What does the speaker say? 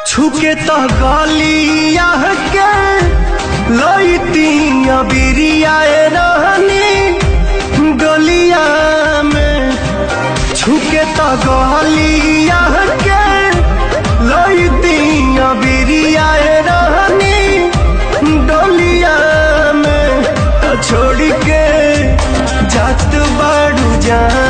छुके तो गलिया के लईती अबिरिया रहनी गलिया में छुके तो गलिया के लईती अबिरिया रहनी डोलिया में तो छोड़ के जात बाड़ू जान